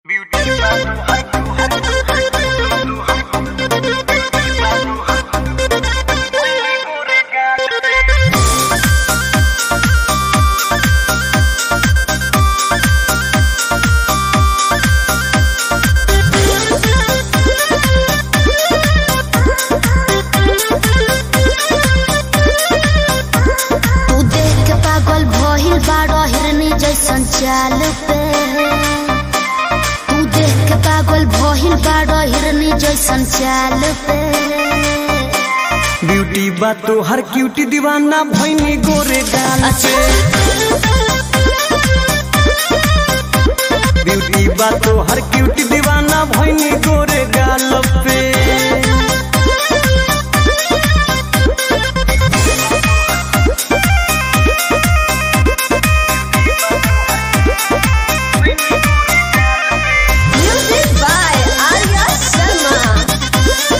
तू देख के पागल भइल बाड़ो हिरनी जैसन चाल पे तू देख के पागल भइल बाड़ो हिरनी जैसन चाल पे ब्यूटी बा तो हर क्यूटी दीवाना भैनी गोरे गाल पे ब्यूटी बा तो हर क्यूटी दीवाना भैनी गोरे गाल पे म्यूजिक बाय आर्या शर्मा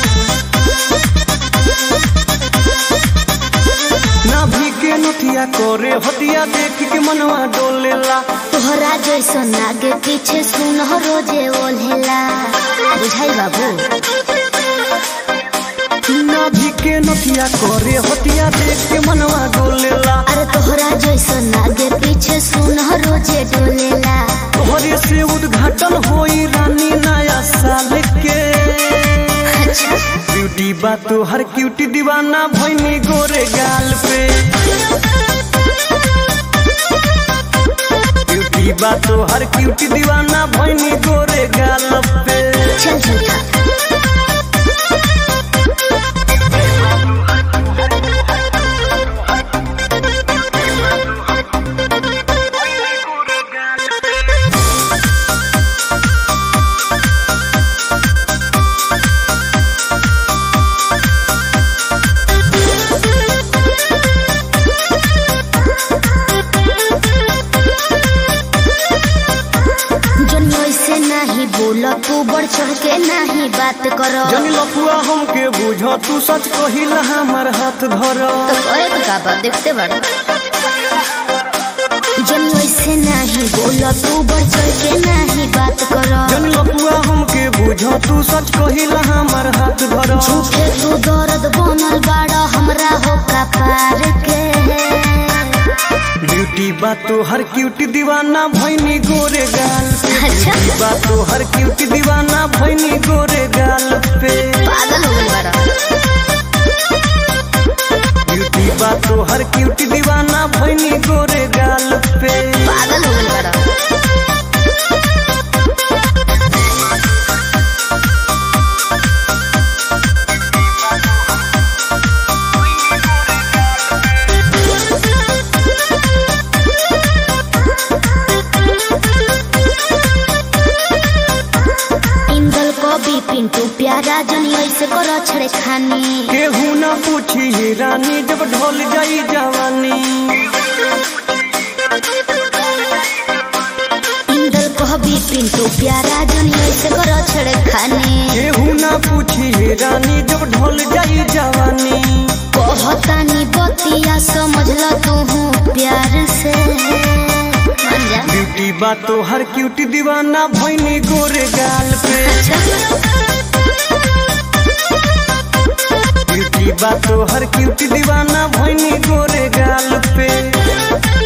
नाभि के नथिया करे हटिया देख के मनवा डोलेला तोहरा जैसन आगे पीछे सुन रोजे ओल्हेला बुझाई बाबू नाभि के नथिया करे हटिया देख के मनवा डोलेला अरे तोहरा जैसन आगे पीछे सुन रोजे डोलेला तोहरे से उद्घाटन होई रानी नया साल के अच्छा ब्यूटी बा तो हर क्यूटी दीवाना भैनी गोरे गाल पे ब्यूटी बा तो हर क्यूटी दीवाना भैनी गोरे गाल पे चल झूठा जन्म से नहीं बोला तू बढ़ चढ़ के नहीं बात करो जनी लफुआ हमके बुझ तू सच कहिला हमर हाथ धर तो करे तो का बात देखते बड़ा जन्म से नहीं बोला तू बढ़ चढ़ के नहीं बात करो जनी लफुआ हमके बुझ तू सच कहिला हमर हाथ धर झूठे तू दर्द बनल बाड़ा हमरा हो का पार के ब्यूटी बा तो हर क्यूटी दीवाना भैनी गोरे गाल पे अच्छा। ब्यूटी बा तो हर क्यूटी दीवाना भैनी गोरे गाल पे पागल हो गई बाड़ा ब्यूटी बा तो हर क्यूटी दीवाना भैनी गोरे गाल पे पागल हो गई बाड़ा इंदल कवि पिंटू प्यारा जनी ऐसे करो छड़े खानी केहू ना पूछी हे रानी जब ढोल जाई जवानी इंदल कवि पिंटू प्यारा जनी ऐसे करो छड़े खानी केहू ना पूछी हे रानी जब ढोल जाई जवानी कहतानी बतिया समझ ल तू प्यार से मान जा ब्यूटी बा तो हर क्यूटी दीवाना भैनी गोरे गाल पे ब्यूटी बा तो हर क्यूटी दीवाना भैनी गोरे गाल पे